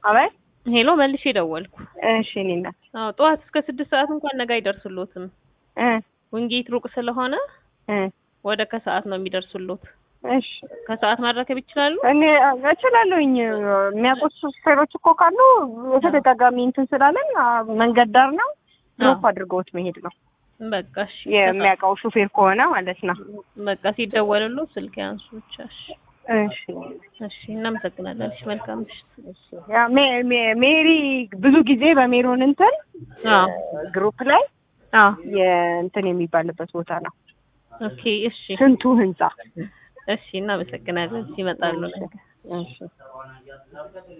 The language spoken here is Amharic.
አቤት ሄሎ መልሼ ደወልኩ። እሺ እኔ እናት አዎ ጠዋት እስከ ስድስት ሰዓት እንኳን ነገ አይደርስሎትም። እ ውንጌት ሩቅ ስለሆነ እ ወደ ከሰዓት ነው የሚደርሱሎት። እሺ ከሰዓት ማድረከብ ይችላሉ? እኔ እችላለሁኝ። የሚያውቁት ሹፌሮች እኮ ካሉ በተደጋጋሚ እንትን ስላለን አ፣ መንገድ ዳር ነው ድሮፕ አድርገውት መሄድ ነው በቃ እሺ። የሚያውቀው ሹፌር ከሆነ ማለት ነው። በቃ ሲደወልሎት ስልክ ያንሱ ብቻ። እሺ እሺ እሺ፣ እናመሰግናለን። እሺ መልካም ምሽት። ያ ሜ- ሜ- ሜሪ ብዙ ጊዜ በሜሮን እንትን አዎ ግሩፕ ላይ አዎ የእንትን የሚባልበት ቦታ ነው ኦኬ እሺ ስንቱ ህንጻ እሺ፣ እናመሰግናለን። ይመጣሉ ነገ። እሺ